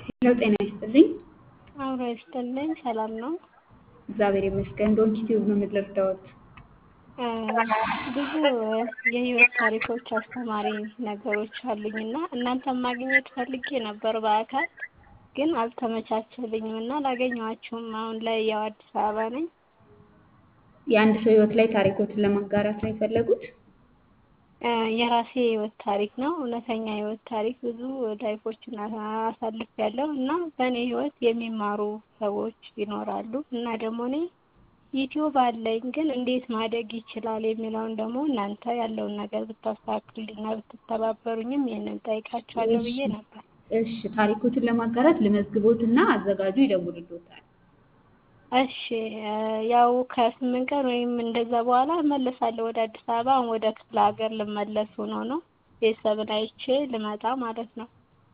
ሄሎ ጤና ይስጥልኝ። አብሮ ይስጥልኝ። ሰላም ነው? እግዚአብሔር ይመስገን። ዶንኪ ቲዩብ ነው የምትረዳዎት? ብዙ የህይወት ታሪኮች አስተማሪ ነገሮች አሉኝ እና እናንተን ማግኘት ፈልጌ ነበር በአካል ግን አልተመቻቸልኝም እና አላገኘኋችሁም። አሁን ላይ ያው አዲስ አበባ ነኝ። የአንድ ሰው ህይወት ላይ ታሪኮትን ለማጋራት ነው የፈለጉት? የራሴ ህይወት ታሪክ ነው። እውነተኛ ህይወት ታሪክ ብዙ ላይፎችን አሳልፌያለሁ እና በእኔ ህይወት የሚማሩ ሰዎች ይኖራሉ እና ደግሞ እኔ ዩቲዩብ አለኝ ግን እንዴት ማደግ ይችላል የሚለውን ደግሞ እናንተ ያለውን ነገር ብታስተካክሉልኝና ብትተባበሩኝም ይህንን ጠይቃችኋለሁ ብዬ ነበር። እሺ ታሪኮትን ለማጋራት ልመዝግቦትና አዘጋጁ ይደውልልዎታል። እሺ ያው ከስምንት ቀን ወይም እንደዛ በኋላ እመለሳለሁ ወደ አዲስ አበባ። አሁን ወደ ክፍለ ሀገር ልመለስ ሆኖ ነው ቤተሰብን አይቼ ልመጣ ማለት ነው።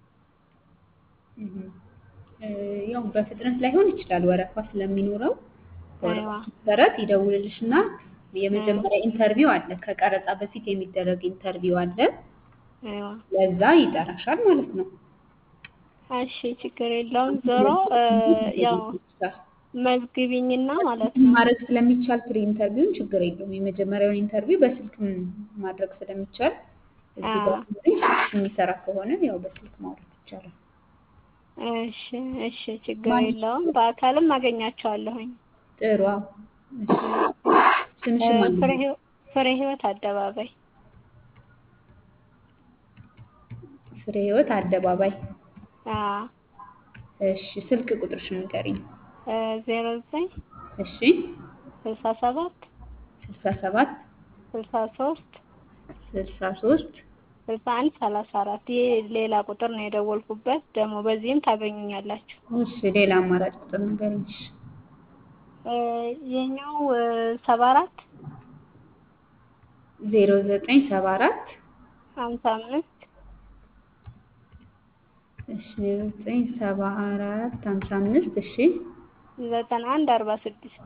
ያው በፍጥነት ላይሆን ይችላል ወረፋ ስለሚኖረው አይዋ መሰረት ይደውልልሽና የመጀመሪያ ኢንተርቪው አለ። ከቀረጻ በፊት የሚደረግ ኢንተርቪው አለ። አይዋ ለዛ ይጠራሻል ማለት ነው። እሺ ችግር የለውም። ዞሮ ያው መዝግቢኝና ማለት ነው። ማድረግ ስለሚቻል ፕሪ ኢንተርቪውን ችግር የለውም። የመጀመሪያውን ኢንተርቪው በስልክ ማድረግ ስለሚቻል እዚህ ጋር ስልክሽ የሚሰራ ከሆነ ያው በስልክ ማውራት ይቻላል። እሺ እሺ ችግር የለውም። በአካልም አገኛቸዋለሁኝ። ጥሩ አዎ። እሺ ስምሽን ማን ነው? ፍሬ ህይወት ፍሬ ህይወት አደባባይ ፍሬ ህይወት አደባባይ። አዎ እሺ ስልክ ቁጥርሽን ንገሪኝ። ዜሮ ዘጠኝ እሺ ስልሳ ሰባት ስልሳ ሰባት ስልሳ ሶስት ስልሳ ሶስት ስልሳ አንድ ሰላሳ አራት ይሄ ሌላ ቁጥር ነው የደወልኩበት። ደግሞ በዚህም ታገኙኛላችሁ። እሺ ሌላ አማራጭ ቁጥር ንገሪኝ። እሺ ይሄኛው ሰባ አራት ዜሮ ዘጠኝ ሰባ አራት ሀምሳ አምስት እሺ ዜሮ ዘጠኝ ሰባ አራት ሀምሳ አምስት እሺ ዘጠና አንድ አርባ ስድስት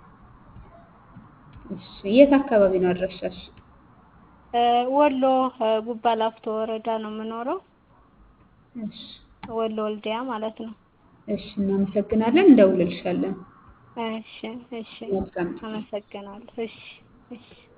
እሺ የት አካባቢ ነው አድራሻሽ? ወሎ ጉባ ላፍቶ ወረዳ ነው የምኖረው። እሺ ወሎ ወልዲያ ማለት ነው። እሺ እናመሰግናለን። እንደውልልሻለን። እሺ እሺ መልካም ጊዜ። አመሰግናለሁ። እሺ እሺ